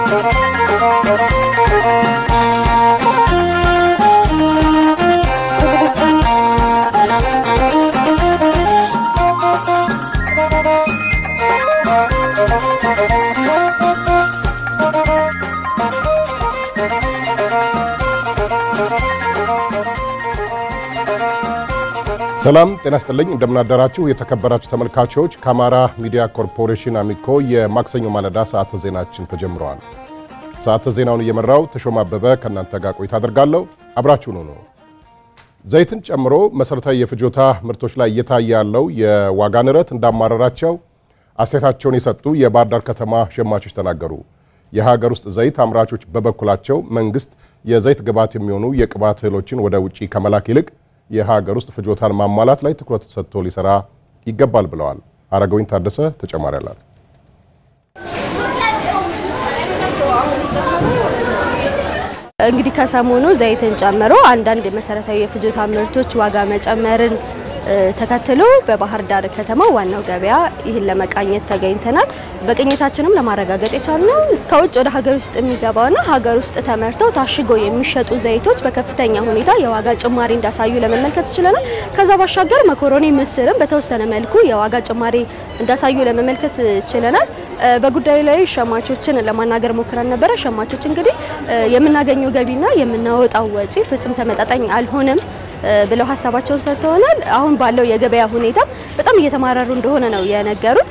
ሰላም ጤና ይስጥልኝ። እንደምናደራችሁ የተከበራችሁ ተመልካቾች፣ ከአማራ ሚዲያ ኮርፖሬሽን አሚኮ የማክሰኞ ማለዳ ሰዓተ ዜናችን ተጀምረዋል። ሰዓተ ዜናውን እየመራው ተሾማ አበበ ከእናንተ ጋር ቆይታ አደርጋለሁ። አብራችሁኑ ነው። ዘይትን ጨምሮ መሠረታዊ የፍጆታ ምርቶች ላይ እየታየ ያለው የዋጋ ንረት እንዳማረራቸው አስተያየታቸውን የሰጡ የባህር ዳር ከተማ ሸማቾች ተናገሩ። የሀገር ውስጥ ዘይት አምራቾች በበኩላቸው መንግስት የዘይት ግብዓት የሚሆኑ የቅባት እህሎችን ወደ ውጭ ከመላክ ይልቅ የሀገር ውስጥ ፍጆታን ማሟላት ላይ ትኩረት ሰጥቶ ሊሰራ ይገባል ብለዋል። አረጋዊን ታደሰ ተጨማሪ አላት። እንግዲህ ከሰሞኑ ዘይትን ጨምሮ አንዳንድ መሰረታዊ የፍጆታ ምርቶች ዋጋ መጨመርን ተከትሎ በባህር ዳር ከተማ ዋናው ገበያ ይህን ለመቃኘት ተገኝተናል። በቅኝታችንም ለማረጋገጥ የቻልነው ከውጭ ወደ ሀገር ውስጥ የሚገባውና ሀገር ውስጥ ተመርተው ታሽገው የሚሸጡ ዘይቶች በከፍተኛ ሁኔታ የዋጋ ጭማሪ እንዳሳዩ ለመመልከት ችለናል። ከዛ ባሻገር መኮሮኒ፣ ምስርም በተወሰነ መልኩ የዋጋ ጭማሪ እንዳሳዩ ለመመልከት ችለናል። በጉዳዩ ላይ ሸማቾችን ለማናገር ሞክረን ነበረ። ሸማቾች እንግዲህ የምናገኘው ገቢና የምናወጣው ወጪ ፍጹም ተመጣጣኝ አልሆነም ብለው ሀሳባቸውን ሰጥተውናል። አሁን ባለው የገበያ ሁኔታ በጣም እየተማረሩ እንደሆነ ነው የነገሩን።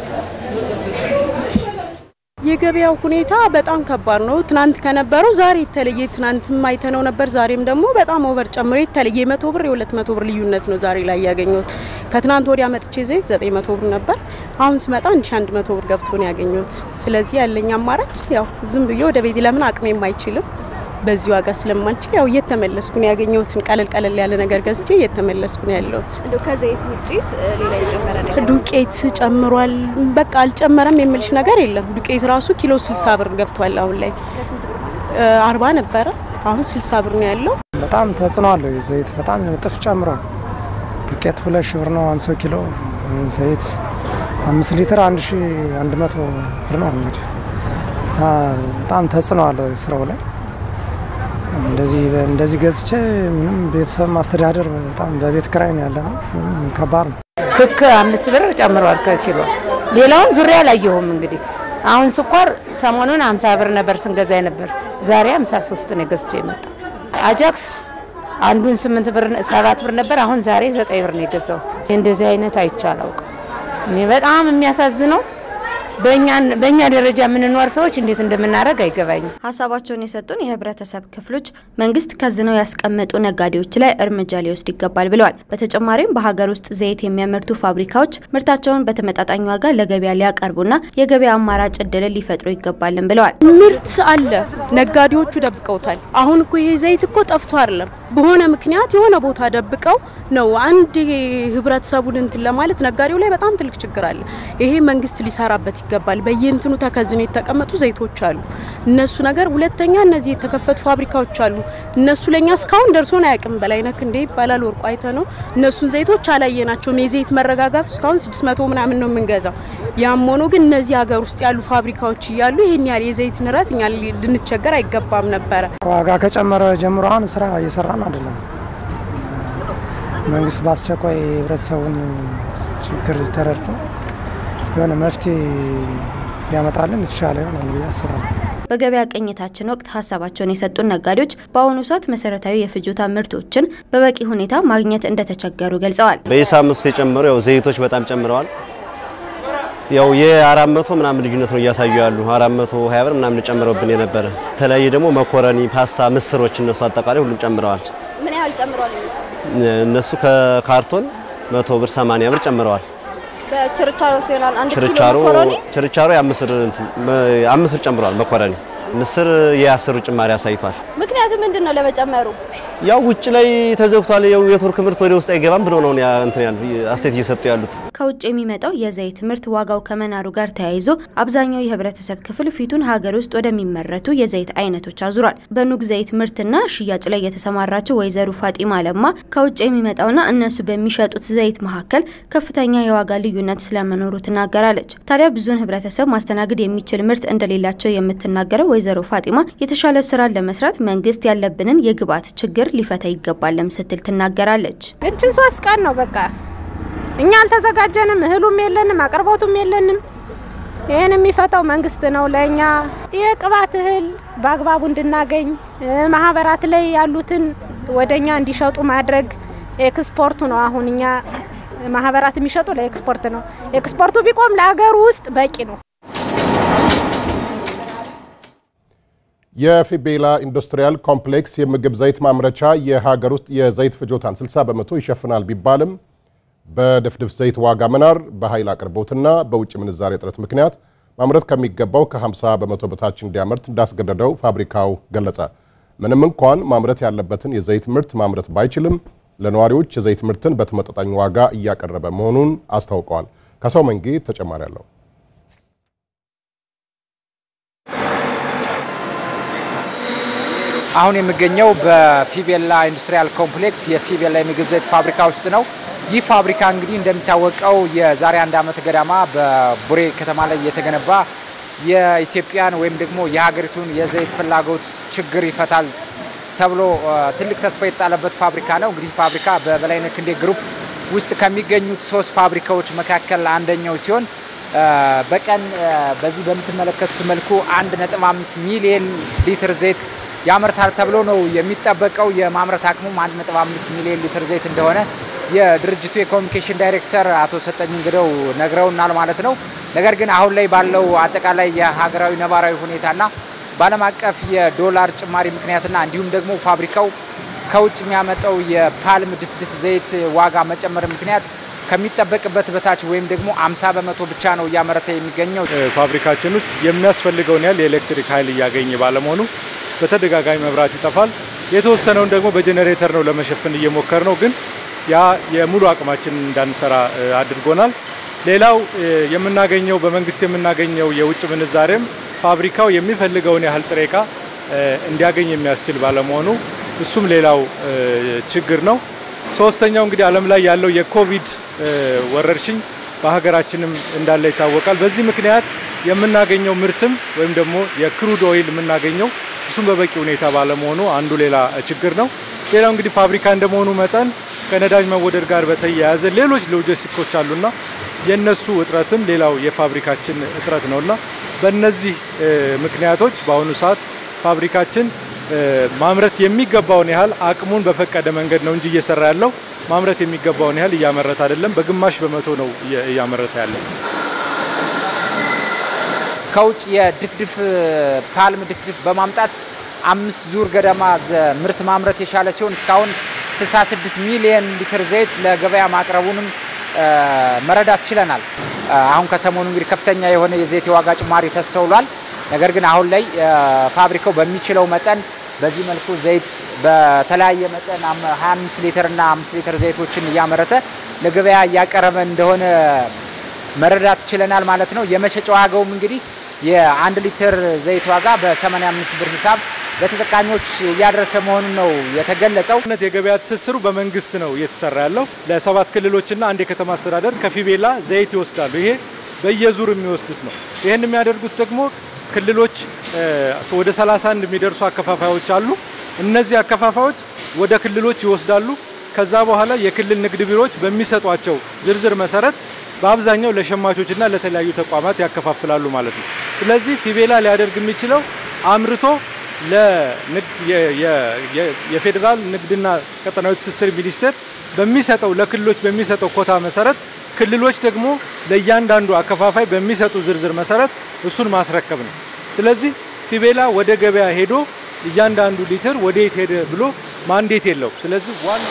የገበያው ሁኔታ በጣም ከባድ ነው። ትናንት ከነበረው ዛሬ የተለየ ትናንትም አይተነው ነበር። ዛሬም ደግሞ በጣም ኦቨር ጨምሮ የተለየ የመቶ ብር የሁለት መቶ ብር ልዩነት ነው ዛሬ ላይ ያገኘሁት። ከትናንት ወዲያ መጥቼ ዘይት ዘጠኝ መቶ ብር ነበር። አሁን ስመጣ አንድ ሺ አንድ መቶ ብር ገብቶ ነው ያገኘሁት። ስለዚህ ያለኝ አማራጭ ያው ዝም ብዬ ወደ ቤት ለምን አቅሜም አይችልም በዚህ ዋጋ ስለማልችል ያው እየተመለስኩ ነው ያገኘሁትን ቀለል ቀለል ያለ ነገር ገዝቼ እየተመለስኩ ነው ያለሁት። እንደው ከዘይት ውጪስ ሌላ የጨመረ ነገር ዱቄት ጨምሯል። በቃ አልጨመረም የምልሽ ነገር የለም። ዱቄት ራሱ ኪሎ 60 ብር ገብቷል። አሁን ላይ አርባ ነበረ አሁን 60 ብር ነው ያለው። በጣም ተጽዕኖ አለው። ዘይት በጣም እጥፍ ጨምሯል። ዱቄት ሁለት ሺህ ብር ነው 50 ኪሎ ዘይት አምስት ሊትር አንድ ሺ አንድ መቶ ብር ነው እንግዲህ በጣም ተጽዕኖ አለው ስራው ላይ እንደዚህ እንደዚህ ገዝቼ ምንም ቤተሰብ ማስተዳደር በጣም በቤት ክራይ ነው ያለ ነው። ከባድ ነው። ክክ አምስት ብር ጨምሯል ከኪሎ። ሌላውን ዙሪያ አላየሁም። እንግዲህ አሁን ስኳር ሰሞኑን አምሳ ብር ነበር ስንገዛ ነበር። ዛሬ አምሳ ሶስት ነው ገዝቼ የመጣ አጃክስ አንዱን ስምንት ብር ሰባት ብር ነበር። አሁን ዛሬ ዘጠኝ ብር ነው የገዛሁት። እንደዚህ አይነት አይቼ አላውቅም። እኔ በጣም የሚያሳዝነው በእኛ ደረጃ የምንኖር ሰዎች እንዴት እንደምናደርግ አይገባኝም። ሀሳባቸውን የሰጡን የህብረተሰብ ክፍሎች መንግስት ከዝነው ያስቀመጡ ነጋዴዎች ላይ እርምጃ ሊወስድ ይገባል ብለዋል። በተጨማሪም በሀገር ውስጥ ዘይት የሚያመርቱ ፋብሪካዎች ምርታቸውን በተመጣጣኝ ዋጋ ለገበያ ሊያቀርቡና የገበያ አማራጭ እድልን ሊፈጥሩ ይገባልን ብለዋል። ምርት አለ፣ ነጋዴዎቹ ደብቀውታል። አሁን እኮ ይሄ ዘይት እኮ ጠፍቶ አይደለም በሆነ ምክንያት የሆነ ቦታ ደብቀው ነው አንድ ህብረተሰቡን እንትን ለማለት ነጋዴው ላይ በጣም ትልቅ ችግር አለ። ይሄ መንግስት ሊሰራበት ይገባል። በየእንትኑ ተከዝነው የተቀመጡ ዘይቶች አሉ። እነሱ ነገር ሁለተኛ እነዚህ የተከፈቱ ፋብሪካዎች አሉ። እነሱ ለኛ እስካሁን ደርሶን አያውቅም። በላይነክ እንዴ ይባላል ወርቁ አይተ ነው እነሱን ዘይቶች አላየናቸውም። የዘይት መረጋጋቱ እስካሁን ስድስት መቶ ምናምን ነው የምንገዛው። ያም ሆኖ ግን እነዚህ ሀገር ውስጥ ያሉ ፋብሪካዎች እያሉ ይህን ያህል የዘይት ንረት እኛ ልንቸገር አይገባም ነበረ። ዋጋ ከጨመረ ጀምሮ አሁን ስራ እየሰራን አይደለም። መንግስት በአስቸኳይ የህብረተሰቡን ችግር ተረድቶ የሆነ መፍትሄ ሊያመጣልን የተሻለ ይሆናል ብዬ አስባለሁ። በገበያ ቅኝታችን ወቅት ሀሳባቸውን የሰጡን ነጋዴዎች በአሁኑ ሰዓት መሰረታዊ የፍጆታ ምርቶችን በበቂ ሁኔታ ማግኘት እንደተቸገሩ ገልጸዋል። በሂሳብ ውስጥ የጨመሩ ያው ዘይቶች በጣም ጨምረዋል። ያው የአራት መቶ ምናምን ልዩነት ነው እያሳዩ ያሉ አራት መቶ ሀያ ብር ምናምን ጨምረውብን የነበረ የተለያየ ደግሞ መኮረኒ፣ ፓስታ፣ ምስሮች እነሱ አጠቃላይ ሁሉም ጨምረዋል። ምን ያህል ጨምረዋል? እነሱ ከካርቶን መቶ ብር ሰማንያ ብር ጨምረዋል። በችርቻሮ ሲሆን አንድ ኪሎ ችርቻሮ መኮረኒ ችርቻሮ የአምስት ብር ጨምረዋል። መኮረኒ ምስር የአስር ጭማሪ አሳይቷል። ምክንያቱ ምንድን ነው ለመጨመሩ? ያው ውጭ ላይ ተዘግቷል። ያው የቱርክ ምርት ወደ ውስጥ አይገባም ብሎ ነው እንትን ያሉ አስተያየት እየሰጡ ያሉት። ከውጭ የሚመጣው የዘይት ምርት ዋጋው ከመናሩ ጋር ተያይዞ አብዛኛው የህብረተሰብ ክፍል ፊቱን ሀገር ውስጥ ወደሚመረቱ የዘይት አይነቶች አዙሯል። በኑግ ዘይት ምርትና ሽያጭ ላይ የተሰማራቸው ወይዘሮ ፋጢማ ለማ ከውጭ የሚመጣውና እነሱ በሚሸጡት ዘይት መካከል ከፍተኛ የዋጋ ልዩነት ስለመኖሩ ትናገራለች። ታዲያ ብዙን ህብረተሰብ ማስተናገድ የሚችል ምርት እንደሌላቸው የምትናገረው ወይዘሮ ፋጢማ የተሻለ ስራን ለመስራት መንግስት ያለብንን የግብአት ችግር ሊፈታ ይገባለም ስትል ትናገራለች። እችን ሶስት ቀን ነው በቃ እኛ አልተዘጋጀንም፣ እህሉም የለንም፣ አቅርቦቱም የለንም። ይህን የሚፈታው መንግስት ነው። ለእኛ የቅባት እህል በአግባቡ እንድናገኝ ማህበራት ላይ ያሉትን ወደ እኛ እንዲሸጡ ማድረግ ኤክስፖርቱ ነው። አሁን እኛ ማህበራት የሚሸጡ ለኤክስፖርት ነው። ኤክስፖርቱ ቢቆም ለሀገሩ ውስጥ በቂ ነው። የፊቤላ ኢንዱስትሪያል ኮምፕሌክስ የምግብ ዘይት ማምረቻ የሀገር ውስጥ የዘይት ፍጆታን 60 በመቶ ይሸፍናል ቢባልም በድፍድፍ ዘይት ዋጋ መናር፣ በኃይል አቅርቦትና በውጭ ምንዛሬ እጥረት ምክንያት ማምረት ከሚገባው ከ50 በመቶ በታች እንዲያመርት እንዳስገደደው ፋብሪካው ገለጸ። ምንም እንኳን ማምረት ያለበትን የዘይት ምርት ማምረት ባይችልም ለነዋሪዎች የዘይት ምርትን በተመጣጣኝ ዋጋ እያቀረበ መሆኑን አስታውቀዋል። ከሰው መንጌ ተጨማሪ አለው። አሁን የሚገኘው በፊቤላ ኢንዱስትሪያል ኮምፕሌክስ የፊቤላ የምግብ ዘይት ፋብሪካ ውስጥ ነው። ይህ ፋብሪካ እንግዲህ እንደሚታወቀው የዛሬ አንድ ዓመት ገዳማ በቡሬ ከተማ ላይ የተገነባ የኢትዮጵያን ወይም ደግሞ የሀገሪቱን የዘይት ፍላጎት ችግር ይፈታል ተብሎ ትልቅ ተስፋ የተጣለበት ፋብሪካ ነው። እንግዲህ ፋብሪካ በበላይነህ ክንዴ ግሩፕ ውስጥ ከሚገኙት ሶስት ፋብሪካዎች መካከል አንደኛው ሲሆን በቀን በዚህ በምትመለከቱት መልኩ አንድ ነጥብ አምስት ሚሊየን ሊትር ዘይት ያመርታል ተብሎ ነው የሚጠበቀው። የማምረት አቅሙም 1.5 ሚሊዮን ሊትር ዘይት እንደሆነ የድርጅቱ የኮሚኒኬሽን ዳይሬክተር አቶ ሰጠኝ እንግደው ነግረውናል ማለት ነው። ነገር ግን አሁን ላይ ባለው አጠቃላይ የሀገራዊ ነባራዊ ሁኔታና በዓለም አቀፍ የዶላር ጭማሪ ምክንያትና እንዲሁም ደግሞ ፋብሪካው ከውጭ የሚያመጣው የፓልም ድፍድፍ ዘይት ዋጋ መጨመር ምክንያት ከሚጠበቅበት በታች ወይም ደግሞ 50 በመቶ ብቻ ነው እያመረተ የሚገኘው። ፋብሪካችን ውስጥ የሚያስፈልገውን ያህል የኤሌክትሪክ ኃይል እያገኘ ባለመሆኑ በተደጋጋሚ መብራት ይጠፋል። የተወሰነውን ደግሞ በጄኔሬተር ነው ለመሸፈን እየሞከር ነው፣ ግን ያ የሙሉ አቅማችን እንዳንሰራ አድርጎናል። ሌላው የምናገኘው በመንግስት የምናገኘው የውጭ ምንዛሬም ፋብሪካው የሚፈልገውን ያህል ጥሬ ዕቃ እንዲያገኝ የሚያስችል ባለመሆኑ እሱም ሌላው ችግር ነው። ሶስተኛው እንግዲህ ዓለም ላይ ያለው የኮቪድ ወረርሽኝ በሀገራችንም እንዳለ ይታወቃል። በዚህ ምክንያት የምናገኘው ምርትም ወይም ደግሞ የክሩድ ኦይል የምናገኘው እሱም በበቂ ሁኔታ ባለመሆኑ አንዱ ሌላ ችግር ነው። ሌላው እንግዲህ ፋብሪካ እንደመሆኑ መጠን ከነዳጅ መወደድ ጋር በተያያዘ ሌሎች ሎጂስቲኮች አሉና የነሱ እጥረትም ሌላው የፋብሪካችን እጥረት ነውና በእነዚህ ምክንያቶች በአሁኑ ሰዓት ፋብሪካችን ማምረት የሚገባውን ያህል አቅሙን በፈቀደ መንገድ ነው እንጂ እየሰራ ያለው ማምረት የሚገባውን ያህል እያመረተ አይደለም። በግማሽ በመቶ ነው እያመረተ ያለው። ከውጭ የድፍድፍ ፓልም ድፍድፍ በማምጣት አምስት ዙር ገደማ ምርት ማምረት የቻለ ሲሆን እስካሁን 66 ሚሊዮን ሊትር ዘይት ለገበያ ማቅረቡንም መረዳት ችለናል። አሁን ከሰሞኑ እንግዲህ ከፍተኛ የሆነ የዘይት የዋጋ ጭማሪ ተስተውሏል። ነገር ግን አሁን ላይ ፋብሪካው በሚችለው መጠን በዚህ መልኩ ዘይት በተለያየ መጠን 25 ሊትር እና 5 ሊትር ዘይቶችን እያመረተ ለገበያ እያቀረበ እንደሆነ መረዳት ችለናል ማለት ነው። የመሸጫ ዋጋውም እንግዲህ የአንድ ሊትር ዘይት ዋጋ በ85 ብር ሂሳብ ለተጠቃሚዎች እያደረሰ መሆኑን ነው የተገለጸው። የገበያ ትስስሩ በመንግስት ነው እየተሰራ ያለው። ለሰባት ክልሎችና አንድ የከተማ አስተዳደር ከፊቤላ ዘይት ይወስዳሉ። ይሄ በየዙር የሚወስዱት ነው። ይህን የሚያደርጉት ደግሞ ክልሎች ወደ 31 የሚደርሱ አከፋፋዮች አሉ። እነዚህ አከፋፋዮች ወደ ክልሎች ይወስዳሉ። ከዛ በኋላ የክልል ንግድ ቢሮዎች በሚሰጧቸው ዝርዝር መሰረት በአብዛኛው ለሸማቾችና ለተለያዩ ተቋማት ያከፋፍላሉ ማለት ነው። ስለዚህ ፊቤላ ሊያደርግ የሚችለው አምርቶ የፌዴራል ንግድና ቀጠናዊ ትስስር ሚኒስቴር በሚሰጠው ለክልሎች በሚሰጠው ኮታ መሰረት ክልሎች ደግሞ ለእያንዳንዱ አከፋፋይ በሚሰጡ ዝርዝር መሰረት እሱን ማስረከብ ነው። ስለዚህ ፊቤላ ወደ ገበያ ሄዶ እያንዳንዱ ሊትር ወደ የት ሄደ ብሎ ማንዴት የለው። ስለዚህ ዋና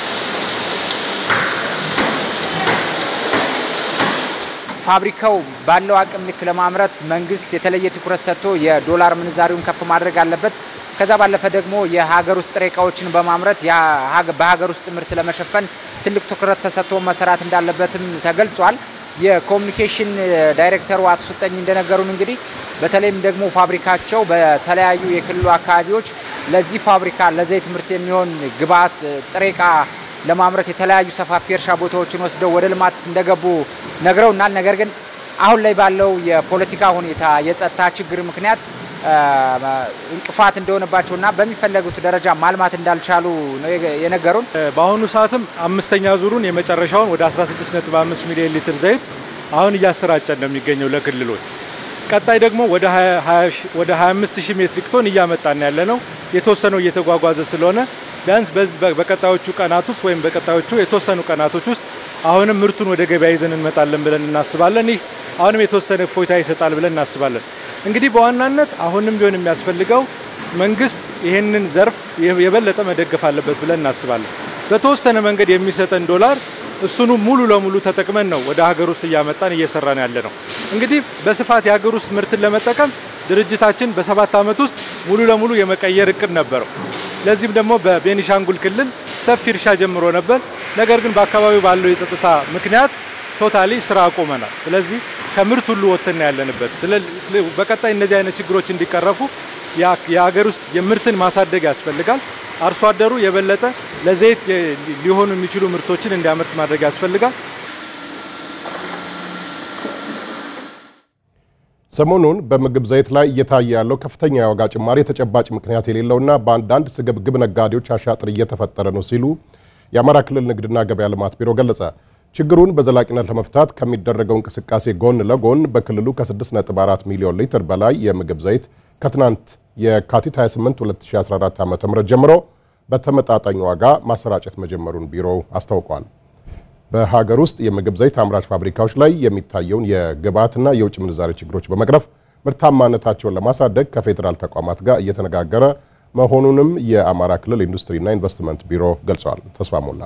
ፋብሪካው ባለው አቅም ልክ ለማምረት መንግስት የተለየ ትኩረት ሰጥቶ የዶላር ምንዛሪውን ከፍ ማድረግ አለበት። ከዛ ባለፈ ደግሞ የሀገር ውስጥ ጥሬ እቃዎችን በማምረት በሀገር ውስጥ ምርት ለመሸፈን ትልቅ ትኩረት ተሰጥቶ መሰራት እንዳለበትም ተገልጿል። የኮሚኒኬሽን ዳይሬክተሩ አቶ ስጠኝ እንደነገሩን እንግዲህ በተለይም ደግሞ ፋብሪካቸው በተለያዩ የክልሉ አካባቢዎች ለዚህ ፋብሪካ ለዘይት ምርት የሚሆን ግብዓት ጥሬ ዕቃ ለማምረት የተለያዩ ሰፋፊ እርሻ ቦታዎችን ወስደው ወደ ልማት እንደገቡ ነግረውናል። ነገር ግን አሁን ላይ ባለው የፖለቲካ ሁኔታ የጸጥታ ችግር ምክንያት እንቅፋት እንደሆነባቸውና በሚፈለጉት ደረጃ ማልማት እንዳልቻሉ ነው የነገሩን። በአሁኑ ሰዓትም አምስተኛ ዙሩን የመጨረሻውን ወደ 16.5 ሚሊዮን ሊትር ዘይት አሁን እያሰራጨ ነው የሚገኘው ለክልሎች። ቀጣይ ደግሞ ወደ 25 ሺህ ሜትሪክ ቶን እያመጣን ያለ ነው። የተወሰነው እየተጓጓዘ ስለሆነ ቢያንስ በቀጣዮቹ ቀናት ውስጥ ወይም በቀጣዮቹ የተወሰኑ ቀናቶች ውስጥ አሁንም ምርቱን ወደ ገበያ ይዘን እንመጣለን ብለን እናስባለን። ይህ አሁንም የተወሰነ እፎይታ ይሰጣል ብለን እናስባለን። እንግዲህ በዋናነት አሁንም ቢሆን የሚያስፈልገው መንግስት ይህንን ዘርፍ የበለጠ መደገፍ አለበት ብለን እናስባለን። በተወሰነ መንገድ የሚሰጠን ዶላር እሱኑ ሙሉ ለሙሉ ተጠቅመን ነው ወደ ሀገር ውስጥ እያመጣን እየሰራን ያለ ነው። እንግዲህ በስፋት የሀገር ውስጥ ምርትን ለመጠቀም ድርጅታችን በሰባት ዓመት ውስጥ ሙሉ ለሙሉ የመቀየር እቅድ ነበረው። ለዚህም ደግሞ በቤኒሻንጉል ክልል ሰፊ እርሻ ጀምሮ ነበር። ነገር ግን በአካባቢው ባለው የጸጥታ ምክንያት ቶታሊ ስራ አቁመናል። ስለዚህ ከምርት ሁሉ ወጥተን ያለንበት። በቀጣይ እነዚህ አይነት ችግሮች እንዲቀረፉ የሀገር ውስጥ የምርትን ማሳደግ ያስፈልጋል። አርሶ አደሩ የበለጠ ለዘይት ሊሆኑ የሚችሉ ምርቶችን እንዲያመርት ማድረግ ያስፈልጋል። ሰሞኑን በምግብ ዘይት ላይ እየታየ ያለው ከፍተኛ የዋጋ ጭማሪ ተጨባጭ ምክንያት የሌለውና በአንዳንድ ስግብግብ ነጋዴዎች አሻጥር እየተፈጠረ ነው ሲሉ የአማራ ክልል ንግድና ገበያ ልማት ቢሮ ገለጸ። ችግሩን በዘላቂነት ለመፍታት ከሚደረገው እንቅስቃሴ ጎን ለጎን በክልሉ ከ6.4 ሚሊዮን ሊትር በላይ የምግብ ዘይት ከትናንት የካቲት 28 2014 ዓ.ም ጀምሮ በተመጣጣኝ ዋጋ ማሰራጨት መጀመሩን ቢሮው አስታውቋል። በሀገር ውስጥ የምግብ ዘይት አምራች ፋብሪካዎች ላይ የሚታየውን የግብዓትና የውጭ ምንዛሬ ችግሮች በመቅረፍ ምርታማነታቸውን ለማሳደግ ከፌዴራል ተቋማት ጋር እየተነጋገረ መሆኑንም የአማራ ክልል ኢንዱስትሪና ኢንቨስትመንት ቢሮ ገልጸዋል። ተስፋ ሞላ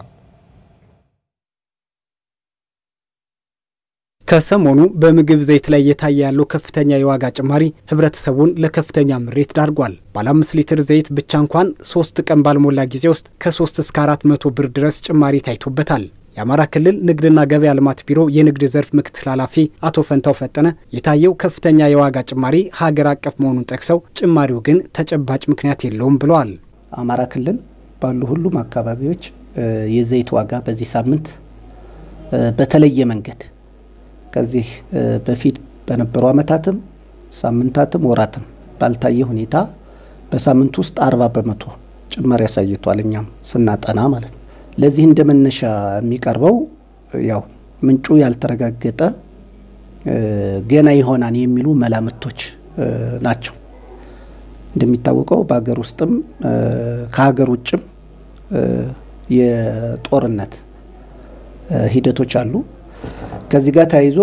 ከሰሞኑ በምግብ ዘይት ላይ እየታየ ያለው ከፍተኛ የዋጋ ጭማሪ ህብረተሰቡን ለከፍተኛ ምሬት ዳርጓል። ባለ አምስት ሊትር ዘይት ብቻ እንኳን ሶስት ቀን ባልሞላ ጊዜ ውስጥ ከሶስት እስከ አራት መቶ ብር ድረስ ጭማሪ ታይቶበታል። የአማራ ክልል ንግድና ገበያ ልማት ቢሮ የንግድ ዘርፍ ምክትል ኃላፊ አቶ ፈንታው ፈጠነ የታየው ከፍተኛ የዋጋ ጭማሪ ሀገር አቀፍ መሆኑን ጠቅሰው ጭማሪው ግን ተጨባጭ ምክንያት የለውም ብለዋል። አማራ ክልል ባሉ ሁሉም አካባቢዎች የዘይት ዋጋ በዚህ ሳምንት በተለየ መንገድ ከዚህ በፊት በነበሩ ዓመታትም ሳምንታትም ወራትም ባልታየ ሁኔታ በሳምንት ውስጥ አርባ በመቶ ጭማሪ ያሳይቷል። እኛም ስናጠና ማለት ነው። ለዚህ እንደ መነሻ የሚቀርበው ያው ምንጩ ያልተረጋገጠ ገና ይሆናል የሚሉ መላምቶች ናቸው። እንደሚታወቀው በሀገር ውስጥም ከሀገር ውጭም የጦርነት ሂደቶች አሉ። ከዚህ ጋር ተያይዞ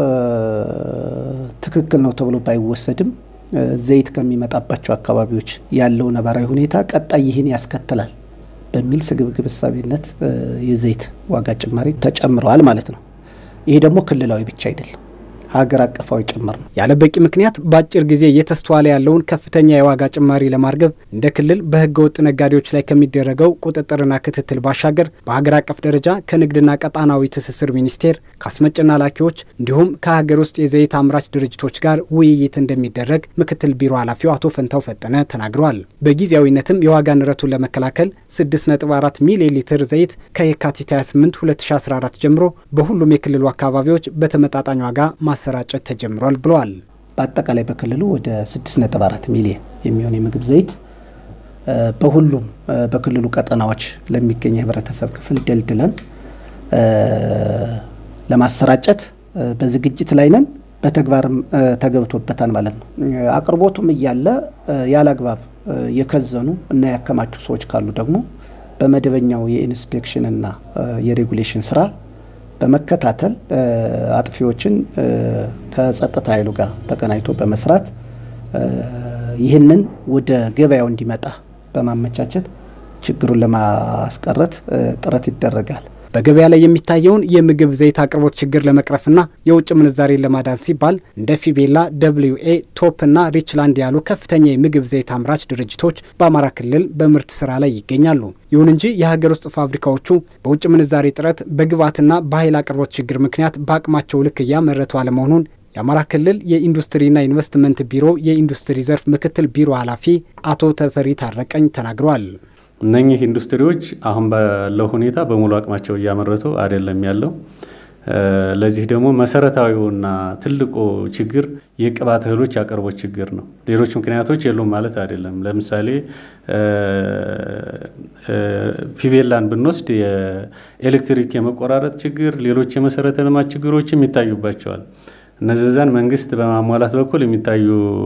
ትክክል ነው ተብሎ ባይወሰድም ዘይት ከሚመጣባቸው አካባቢዎች ያለው ነባራዊ ሁኔታ ቀጣይ ይህን ያስከትላል በሚል ስግብግብ እሳቤነት የዘይት ዋጋ ጭማሪ ተጨምረዋል ማለት ነው። ይሄ ደግሞ ክልላዊ ብቻ አይደለም፣ ሀገር አቀፋዊ ጭምር ነው። ያለ በቂ ምክንያት በአጭር ጊዜ እየተስተዋለ ያለውን ከፍተኛ የዋጋ ጭማሪ ለማርገብ እንደ ክልል በሕገ ወጥ ነጋዴዎች ላይ ከሚደረገው ቁጥጥርና ክትትል ባሻገር በሀገር አቀፍ ደረጃ ከንግድና ቀጣናዊ ትስስር ሚኒስቴር ከአስመጭና ላኪዎች እንዲሁም ከሀገር ውስጥ የዘይት አምራች ድርጅቶች ጋር ውይይት እንደሚደረግ ምክትል ቢሮ ኃላፊው አቶ ፈንታው ፈጠነ ተናግረዋል። በጊዜያዊነትም የዋጋ ንረቱን ለመከላከል 6.4 ሚሊዮን ሊትር ዘይት ከየካቲት 28 2014 ጀምሮ በሁሉም የክልሉ አካባቢዎች በተመጣጣኝ ዋጋ ማሰራጨት ተጀምሯል ብለዋል። በአጠቃላይ በክልሉ ወደ 6.4 ሚሊዮን የሚሆን የምግብ ዘይት በሁሉም በክልሉ ቀጠናዎች ለሚገኝ የህብረተሰብ ክፍል ደልድለን ለማሰራጨት በዝግጅት ላይ ነን። በተግባርም ተገብቶበታል ማለት ነው። አቅርቦቱም እያለ ያለ አግባብ የከዘኑ እና ያከማቹ ሰዎች ካሉ ደግሞ በመደበኛው የኢንስፔክሽንና የሬጉሌሽን ስራ በመከታተል አጥፊዎችን ከጸጥታ ኃይሉ ጋር ተቀናጅቶ በመስራት ይህንን ወደ ገበያው እንዲመጣ በማመቻቸት ችግሩን ለማስቀረት ጥረት ይደረጋል። በገበያ ላይ የሚታየውን የምግብ ዘይት አቅርቦት ችግር ለመቅረፍና የውጭ ምንዛሬን ለማዳን ሲባል እንደ ፊቤላ፣ ደብልዩ ኤ፣ ቶፕ እና ሪችላንድ ያሉ ከፍተኛ የምግብ ዘይት አምራች ድርጅቶች በአማራ ክልል በምርት ስራ ላይ ይገኛሉ። ይሁን እንጂ የሀገር ውስጥ ፋብሪካዎቹ በውጭ ምንዛሬ እጥረት፣ በግብዓትና በኃይል አቅርቦት ችግር ምክንያት በአቅማቸው ልክ እያመረቱ አለመሆኑን የአማራ ክልል የኢንዱስትሪና ኢንቨስትመንት ቢሮ የኢንዱስትሪ ዘርፍ ምክትል ቢሮ ኃላፊ አቶ ተፈሪ ታረቀኝ ተናግረዋል። እነኚህ ኢንዱስትሪዎች አሁን ባለው ሁኔታ በሙሉ አቅማቸው እያመረቱ አይደለም ያለው። ለዚህ ደግሞ መሰረታዊውና ትልቁ ችግር የቅባት እህሎች አቅርቦት ችግር ነው። ሌሎች ምክንያቶች የሉም ማለት አይደለም። ለምሳሌ ፊቤላን ብንወስድ የኤሌክትሪክ የመቆራረጥ ችግር፣ ሌሎች የመሰረተ ልማት ችግሮችም ይታዩባቸዋል። እነዚያን መንግስት በማሟላት በኩል የሚታዩ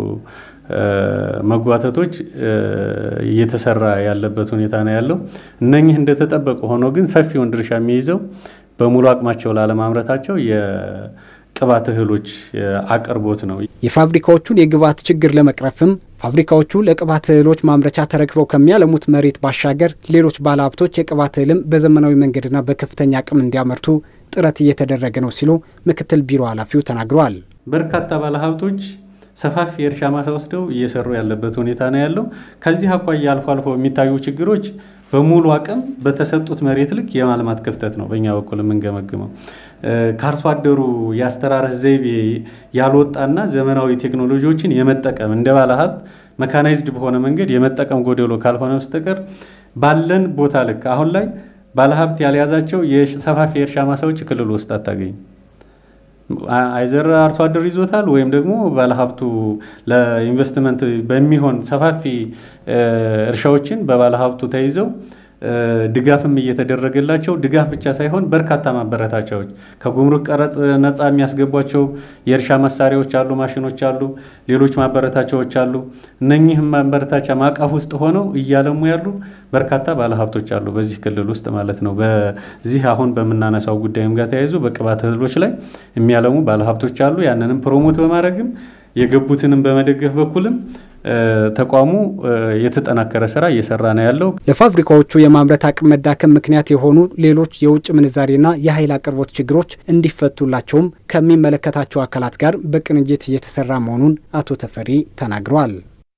መጓተቶች እየተሰራ ያለበት ሁኔታ ነው ያለው። እነኚህ እንደተጠበቁ ሆኖ ግን ሰፊውን ድርሻ የሚይዘው በሙሉ አቅማቸው ላለማምረታቸው የቅባት እህሎች አቅርቦት ነው። የፋብሪካዎቹን የግብዓት ችግር ለመቅረፍም ፋብሪካዎቹ ለቅባት እህሎች ማምረቻ ተረክበው ከሚያለሙት መሬት ባሻገር ሌሎች ባለሀብቶች የቅባት እህልም በዘመናዊ መንገድና በከፍተኛ አቅም እንዲያመርቱ ጥረት እየተደረገ ነው ሲሉ ምክትል ቢሮ ኃላፊው ተናግረዋል። በርካታ ባለሀብቶች ሰፋፊ የእርሻ ማሳ ወስደው እየሰሩ ያለበት ሁኔታ ነው ያለው። ከዚህ አኳያ አልፎ አልፎ የሚታዩ ችግሮች በሙሉ አቅም በተሰጡት መሬት ልክ የማልማት ክፍተት ነው በእኛ በኩል የምንገመግመው። ከአርሶ አደሩ የአስተራረስ ዘይቤ ያልወጣና ዘመናዊ ቴክኖሎጂዎችን የመጠቀም እንደ ባለሀብት መካናይዝድ በሆነ መንገድ የመጠቀም ጎደሎ ካልሆነ በስተቀር ባለን ቦታ ልክ አሁን ላይ ባለሀብት ያልያዛቸው የሰፋፊ የእርሻ ማሳዎች ክልል ውስጥ አታገኝ አይዘር አርሶ አደር ይዞታል ወይም ደግሞ ባለሀብቱ ለኢንቨስትመንት በሚሆን ሰፋፊ እርሻዎችን በባለሀብቱ ተይዘው ድጋፍም እየተደረገላቸው ድጋፍ ብቻ ሳይሆን በርካታ ማበረታቻዎች ከጉምሩክ ቀረጥ ነፃ የሚያስገቧቸው የእርሻ መሳሪያዎች አሉ፣ ማሽኖች አሉ፣ ሌሎች ማበረታቻዎች አሉ። እነኚህም ማበረታቻ ማዕቀፍ ውስጥ ሆነው እያለሙ ያሉ በርካታ ባለሀብቶች አሉ በዚህ ክልል ውስጥ ማለት ነው። በዚህ አሁን በምናነሳው ጉዳይም ጋር ተያይዞ በቅባት እህሎች ላይ የሚያለሙ ባለሀብቶች አሉ። ያንንም ፕሮሞት በማድረግም የገቡትንም በመደገፍ በኩልም ተቋሙ የተጠናከረ ስራ እየሰራ ነው ያለው። ለፋብሪካዎቹ የማምረት አቅም መዳከም ምክንያት የሆኑ ሌሎች የውጭ ምንዛሬና የኃይል አቅርቦት ችግሮች እንዲፈቱላቸውም ከሚመለከታቸው አካላት ጋር በቅንጅት እየተሰራ መሆኑን አቶ ተፈሪ ተናግረዋል።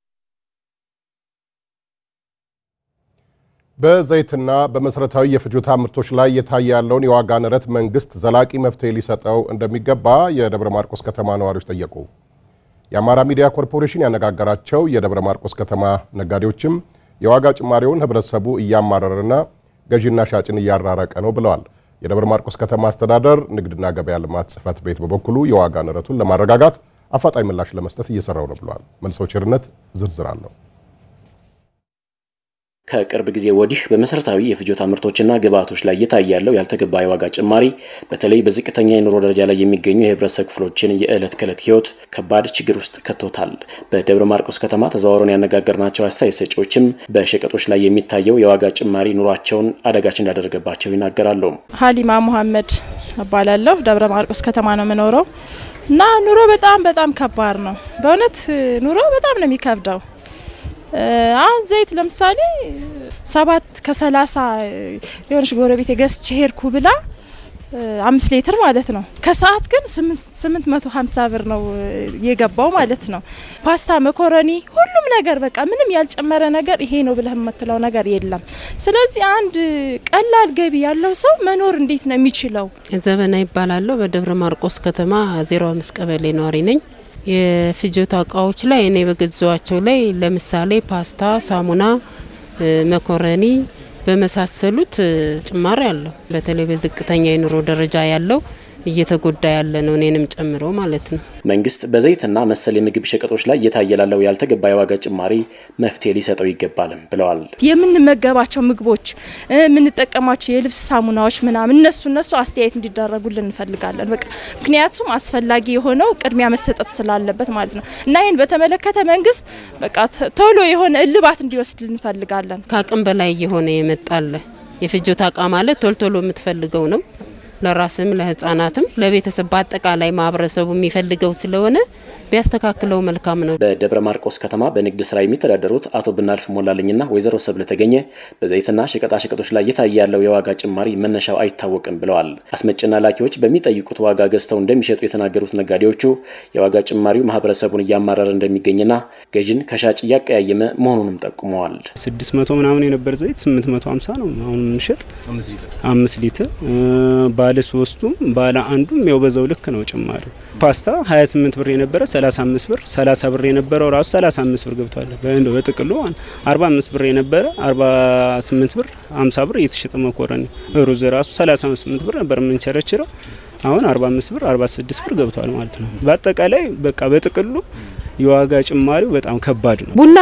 በዘይትና በመሰረታዊ የፍጆታ ምርቶች ላይ እየታየ ያለውን የዋጋ ንረት መንግስት ዘላቂ መፍትሄ ሊሰጠው እንደሚገባ የደብረ ማርቆስ ከተማ ነዋሪዎች ጠየቁ። የአማራ ሚዲያ ኮርፖሬሽን ያነጋገራቸው የደብረ ማርቆስ ከተማ ነጋዴዎችም የዋጋ ጭማሪውን ህብረተሰቡ እያማረረና ገዢና ሻጭን እያራረቀ ነው ብለዋል። የደብረ ማርቆስ ከተማ አስተዳደር ንግድና ገበያ ልማት ጽሕፈት ቤት በበኩሉ የዋጋ ንረቱን ለማረጋጋት አፋጣኝ ምላሽ ለመስጠት እየሰራው ነው ብለዋል። መልሰው ቸርነት ዝርዝር አለው። ከቅርብ ጊዜ ወዲህ በመሰረታዊ የፍጆታ ምርቶችና ግብዓቶች ላይ እየታየ ያለው ያልተገባ የዋጋ ጭማሪ በተለይ በዝቅተኛ የኑሮ ደረጃ ላይ የሚገኙ የህብረተሰብ ክፍሎችን የዕለት ከዕለት ህይወት ከባድ ችግር ውስጥ ከቶታል። በደብረ ማርቆስ ከተማ ተዘዋውረን ያነጋገርናቸው አስተያየት ሰጪዎችም በሸቀጦች ላይ የሚታየው የዋጋ ጭማሪ ኑሯቸውን አደጋች እንዳደረገባቸው ይናገራሉ። ሀሊማ ሙሀመድ እባላለሁ። ደብረ ማርቆስ ከተማ ነው የምኖረው እና ኑሮ በጣም በጣም ከባድ ነው። በእውነት ኑሮ በጣም ነው የሚከብደው። አሁን ዘይት ለምሳሌ ሰባት ከሰላሳ የሆነች ጎረቤት ገዝቼ ሄድኩ ብላ አምስት ሊትር ማለት ነው። ከሰዓት ግን ስምንት መቶ ሀምሳ ብር ነው የገባው ማለት ነው። ፓስታ፣ መኮረኒ፣ ሁሉም ነገር በቃ ምንም ያልጨመረ ነገር ይሄ ነው ብለህ የምትለው ነገር የለም። ስለዚህ አንድ ቀላል ገቢ ያለው ሰው መኖር እንዴት ነው የሚችለው? ዘበና ይባላለሁ። በደብረ ማርቆስ ከተማ ዜሮ አምስት ቀበሌ ነዋሪ ነኝ። የፍጆታ እቃዎች ላይ እኔ በገዟቸው ላይ ለምሳሌ ፓስታ፣ ሳሙና፣ መኮረኒ በመሳሰሉት ጭማሪ አለው። በተለይ በዝቅተኛ የኑሮ ደረጃ ያለው እየተጎዳ ያለ ነው፣ እኔንም ጨምሮ ማለት ነው። መንግስት በዘይትና መሰል የምግብ ሸቀጦች ላይ እየታየ ላለው ያልተገባ የዋጋ ጭማሪ መፍትሄ ሊሰጠው ይገባልም ብለዋል። የምንመገባቸው ምግቦች፣ የምንጠቀማቸው የልብስ ሳሙናዎች ምናምን እነሱ እነሱ አስተያየት እንዲደረጉልን እንፈልጋለን። በቃ ምክንያቱም አስፈላጊ የሆነው ቅድሚያ መሰጠት ስላለበት ማለት ነው እና ይህን በተመለከተ መንግስት በቃ ቶሎ የሆነ እልባት እንዲወስድ እንፈልጋለን። ከአቅም በላይ እየሆነ የመጣለ የፍጆታ እቃ ማለት ቶሎ ቶሎ የምትፈልገው ነው ለራስም ለህጻናትም ለቤተሰብ በአጠቃላይ ማህበረሰቡ የሚፈልገው ስለሆነ ቢያስተካክለው መልካም ነው። በደብረ ማርቆስ ከተማ በንግድ ስራ የሚተዳደሩት አቶ ብናልፍ ሞላለኝና ወይዘሮ ሰብለ ተገኘ በዘይትና ሸቀጣሸቀጦች ላይ እየታየ ያለው የዋጋ ጭማሪ መነሻው አይታወቅም ብለዋል። አስመጭና ላኪዎች በሚጠይቁት ዋጋ ገዝተው እንደሚሸጡ የተናገሩት ነጋዴዎቹ የዋጋ ጭማሪው ማህበረሰቡን እያማረረ እንደሚገኝና ገዥን ከሻጭ እያቀያየመ መሆኑንም ጠቁመዋል። ስድስት መቶ ምናምን የነበር ዘይት ስምንት መቶ ሀምሳ ነው አሁን የምንሸጥ አምስት ሊትር ባለ ሶስቱም ባለ አንዱም ያው በዛው ልክ ነው ጭማሪው። ፓስታ 28 ብር የነበረ 35 ብር 30 ብር የነበረው ራሱ 35 ብር ገብቷል። በጥቅሉ 45 ብር የነበረ 48 ብር 50 ብር እየተሸጠ መኮረኒ ሩዝ ራሱ 38 ብር ነበር የምንቸረችረው አሁን 45 ብር 46 ብር ገብቷል ማለት ነው። በአጠቃላይ በቃ በጥቅሉ የዋጋ ጭማሪው በጣም ከባድ ነው። ቡና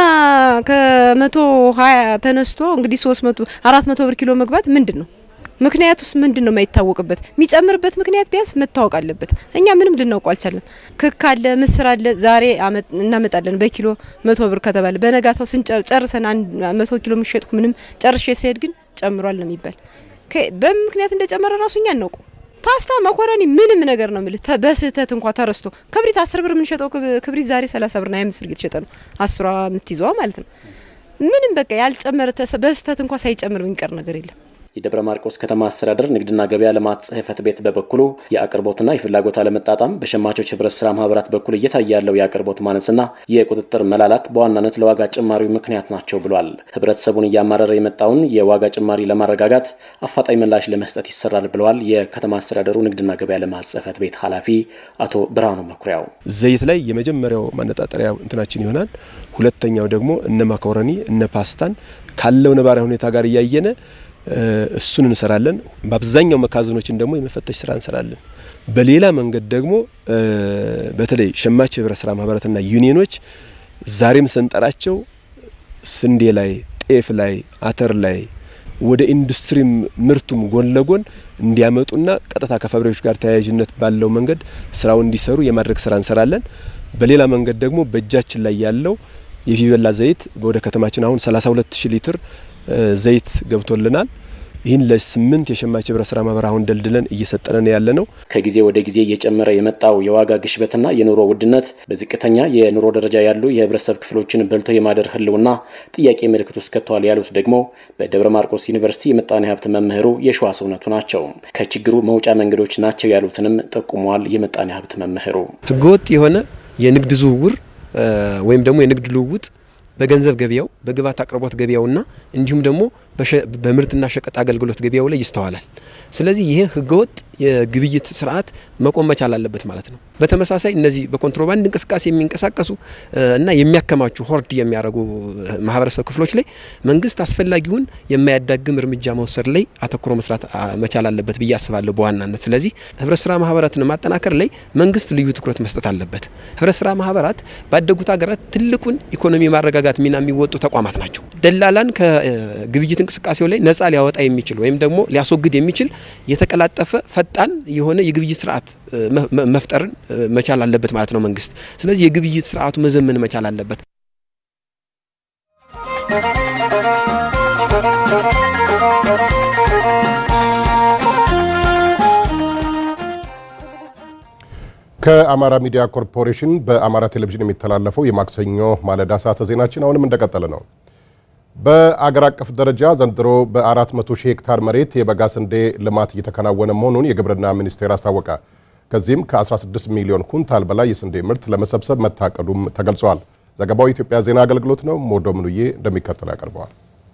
ከመቶ ሀያ ተነስቶ እንግዲህ 300 400 ብር ኪሎ መግባት ምንድን ነው ምክንያቱስ ምንድን ነው የማይታወቅበት? የሚጨምርበት ምክንያት ቢያንስ መታወቅ አለበት። እኛ ምንም ልናውቀው አልቻለም። ክክ አለ፣ ምስር አለ። ዛሬ እናመጣለን በኪሎ መቶ ብር ከተባለ በነጋታው ስንጨርሰን መቶ ኪሎ የሚሸጥኩ ምንም ጨርሼ ሲሄድ ግን ጨምሯል ነው የሚባል። በምን ምክንያት እንደጨመረ ራሱ እኛ እናውቁ። ፓስታ፣ መኮረኒ ምንም ነገር ነው የምልህ በስህተት እንኳ ተረስቶ ክብሪት አስር ብር የምንሸጠው ክብሪት ዛሬ ሰላሳ ብርና ሃያ አምስት ብር እየተሸጠ ነው። አስሯ የምትይዘዋ ማለት ነው። ምንም በቃ ያልጨመረ በስህተት እንኳ ሳይጨምር የሚቀር ነገር የለም። የደብረ ማርቆስ ከተማ አስተዳደር ንግድና ገበያ ልማት ጽሕፈት ቤት በበኩሉ የአቅርቦትና የፍላጎት አለመጣጣም በሸማቾች ህብረት ስራ ማህበራት በኩል እየታየ ያለው የአቅርቦት ማነስና የቁጥጥር መላላት በዋናነት ለዋጋ ጭማሪው ምክንያት ናቸው ብሏል። ህብረተሰቡን እያማረረ የመጣውን የዋጋ ጭማሪ ለማረጋጋት አፋጣኝ ምላሽ ለመስጠት ይሰራል ብለዋል። የከተማ አስተዳደሩ ንግድና ገበያ ልማት ጽሕፈት ቤት ኃላፊ አቶ ብርሃኑ መኩሪያው ዘይት ላይ የመጀመሪያው ማነጣጠሪያ እንትናችን ይሆናል። ሁለተኛው ደግሞ እነ ማካሮኒ እነ ፓስታን ካለው ነባራዊ ሁኔታ ጋር እያየነ እሱን እንሰራለን። በአብዛኛው መጋዘኖችን ደግሞ የመፈተሽ ስራ እንሰራለን። በሌላ መንገድ ደግሞ በተለይ ሸማች ህብረት ስራ ማህበራትና ዩኒየኖች ዛሬም ስንጠራቸው ስንዴ ላይ፣ ጤፍ ላይ፣ አተር ላይ ወደ ኢንዱስትሪ ምርቱም ጎን ለጎን እንዲያመጡና ቀጥታ ከፋብሪካዎች ጋር ተያያዥነት ባለው መንገድ ስራው እንዲሰሩ የማድረግ ስራ እንሰራለን። በሌላ መንገድ ደግሞ በእጃችን ላይ ያለው የፊበላ ዘይት ወደ ከተማችን አሁን 32 ሺህ ሊትር ዘይት ገብቶልናል። ይህን ለስምንት የሸማች ህብረት ስራ ማህበር አሁን ደልድለን እየሰጠነን ያለ ነው። ከጊዜ ወደ ጊዜ እየጨመረ የመጣው የዋጋ ግሽበትና የኑሮ ውድነት በዝቅተኛ የኑሮ ደረጃ ያሉ የህብረተሰብ ክፍሎችን በልቶ የማደር ህልውና ጥያቄ ምልክት ውስጥ ከተዋል ያሉት ደግሞ በደብረ ማርቆስ ዩኒቨርሲቲ የምጣኔ ሀብት መምህሩ የሸዋስ እውነቱ ናቸው። ከችግሩ መውጫ መንገዶች ናቸው ያሉትንም ጠቁመዋል። የምጣኔ ሀብት መምህሩ ህገወጥ የሆነ የንግድ ዝውውር ወይም ደግሞ የንግድ ልውውጥ በገንዘብ ገበያው በግብዓት አቅርቦት ገበያውና እንዲሁም ደግሞ በምርትና ሸቀጥ አገልግሎት ገበያው ላይ ይስተዋላል። ስለዚህ ይህ ህገወጥ የግብይት ስርዓት መቆም መቻል አለበት ማለት ነው። በተመሳሳይ እነዚህ በኮንትሮባንድ እንቅስቃሴ የሚንቀሳቀሱ እና የሚያከማቹ ሆርድ የሚያደርጉ ማህበረሰብ ክፍሎች ላይ መንግስት አስፈላጊውን የማያዳግም እርምጃ መውሰድ ላይ አተኩሮ መስራት መቻል አለበት ብዬ አስባለሁ በዋናነት። ስለዚህ ህብረት ስራ ማህበራትን ማጠናከር ላይ መንግስት ልዩ ትኩረት መስጠት አለበት። ህብረት ስራ ማህበራት ባደጉት ሀገራት ትልቁን ኢኮኖሚ ማረጋጋት ሚና የሚወጡ ተቋማት ናቸው። ደላላን ከግብይት እንቅስቃሴው ላይ ነጻ ሊያወጣ የሚችል ወይም ደግሞ ሊያስወግድ የሚችል የተቀላጠፈ ፈጣን የሆነ የግብይት ስርዓት መፍጠርን መቻል አለበት ማለት ነው መንግስት። ስለዚህ የግብይት ስርዓቱ መዘመን መቻል አለበት። ከአማራ ሚዲያ ኮርፖሬሽን በአማራ ቴሌቪዥን የሚተላለፈው የማክሰኞ ማለዳ ሰዓተ ዜናችን አሁንም እንደቀጠለ ነው። በአገር አቀፍ ደረጃ ዘንድሮ በ400 ሺህ ሄክታር መሬት የበጋ ስንዴ ልማት እየተከናወነ መሆኑን የግብርና ሚኒስቴር አስታወቀ። ከዚህም ከ16 ሚሊዮን ኩንታል በላይ የስንዴ ምርት ለመሰብሰብ መታቀዱም ተገልጿል። ዘገባው የኢትዮጵያ ዜና አገልግሎት ነው። ሞዶ ምኑዬ እንደሚከተለው ያቀርበዋል።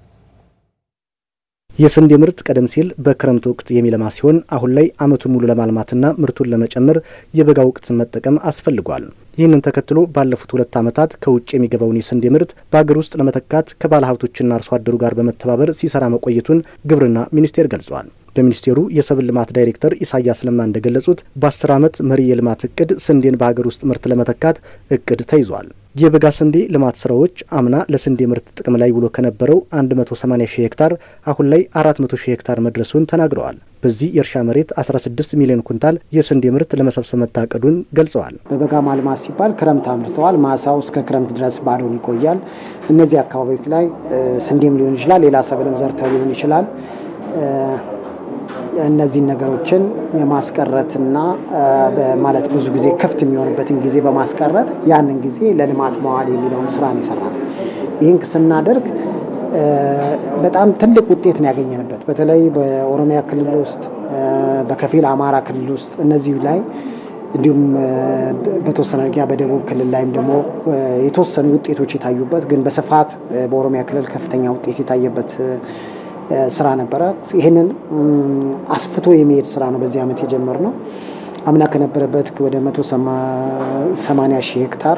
የስንዴ ምርት ቀደም ሲል በክረምት ወቅት የሚለማ ሲሆን አሁን ላይ ዓመቱን ሙሉ ለማልማትና ምርቱን ለመጨመር የበጋ ወቅትን መጠቀም አስፈልጓል። ይህንን ተከትሎ ባለፉት ሁለት ዓመታት ከውጭ የሚገባውን የስንዴ ምርት በአገር ውስጥ ለመተካት ከባለ ሀብቶችና አርሶ አደሩ ጋር በመተባበር ሲሰራ መቆየቱን ግብርና ሚኒስቴር ገልጿል። በሚኒስቴሩ የሰብል ልማት ዳይሬክተር ኢሳያስ ለማ እንደገለጹት በአስር ዓመት መሪ የልማት እቅድ ስንዴን በሀገር ውስጥ ምርት ለመተካት እቅድ ተይዟል። የበጋ ስንዴ ልማት ስራዎች አምና ለስንዴ ምርት ጥቅም ላይ ውሎ ከነበረው 180 ሺህ ሄክታር አሁን ላይ 400 ሺህ ሄክታር መድረሱን ተናግረዋል። በዚህ የእርሻ መሬት 16 ሚሊዮን ኩንታል የስንዴ ምርት ለመሰብሰብ መታቀዱን ገልጸዋል። በበጋ ማልማት ሲባል ክረምት አምርተዋል። ማሳው እስከ ክረምት ድረስ ባዶን ይቆያል። እነዚህ አካባቢዎች ላይ ስንዴም ሊሆን ይችላል፣ ሌላ ሰብልም ዘርተው ሊሆን ይችላል እነዚህን ነገሮችን የማስቀረትና ማለት ብዙ ጊዜ ክፍት የሚሆንበትን ጊዜ በማስቀረት ያንን ጊዜ ለልማት መዋል የሚለውን ስራ ነው የሰራነው። ይህን ስናደርግ በጣም ትልቅ ውጤት ነው ያገኘንበት። በተለይ በኦሮሚያ ክልል ውስጥ፣ በከፊል አማራ ክልል ውስጥ እነዚህ ላይ እንዲሁም በተወሰነ ደረጃ በደቡብ ክልል ላይም ደግሞ የተወሰኑ ውጤቶች የታዩበት ግን በስፋት በኦሮሚያ ክልል ከፍተኛ ውጤት የታየበት ስራ ነበረ። ይህንን አስፍቶ የሚሄድ ስራ ነው በዚህ ዓመት የጀመርነው። አምና ከነበረበት ወደ 180 ሺህ ሄክታር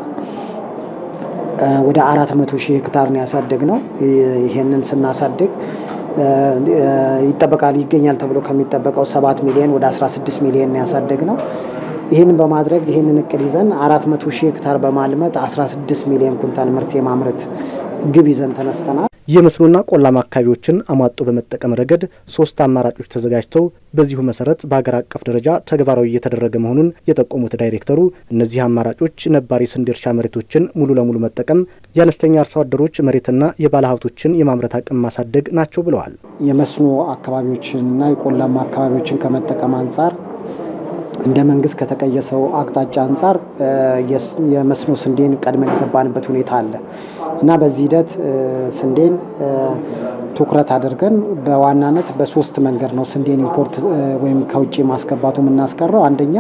ወደ 400 ሺህ ሄክታር ነው ያሳደግ ነው። ይህንን ስናሳድግ ይጠበቃል ይገኛል ተብሎ ከሚጠበቀው 7 ሚሊዮን ወደ 16 ሚሊዮን ያሳደግ ነው። ይህንን በማድረግ ይህንን እቅድ ይዘን 400 ሺህ ሄክታር በማልመት 16 ሚሊዮን ኩንታል ምርት የማምረት ግብ ይዘን ተነስተናል። የመስኖና ቆላማ አካባቢዎችን አሟጦ በመጠቀም ረገድ ሶስት አማራጮች ተዘጋጅተው በዚሁ መሰረት በሀገር አቀፍ ደረጃ ተግባራዊ እየተደረገ መሆኑን የጠቆሙት ዳይሬክተሩ እነዚህ አማራጮች ነባር የስንዴ እርሻ መሬቶችን ሙሉ ለሙሉ መጠቀም፣ የአነስተኛ አርሶ አደሮች መሬትና የባለሀብቶችን የማምረት አቅም ማሳደግ ናቸው ብለዋል። የመስኖ አካባቢዎችንና የቆላማ አካባቢዎችን ከመጠቀም አንጻር እንደ መንግስት ከተቀየሰው አቅጣጫ አንጻር የመስኖ ስንዴን ቀድመን የገባንበት ሁኔታ አለ እና በዚህ ሂደት ስንዴን ትኩረት አድርገን በዋናነት በሶስት መንገድ ነው ስንዴን ኢምፖርት ወይም ከውጭ ማስገባቱ የምናስቀረው። አንደኛ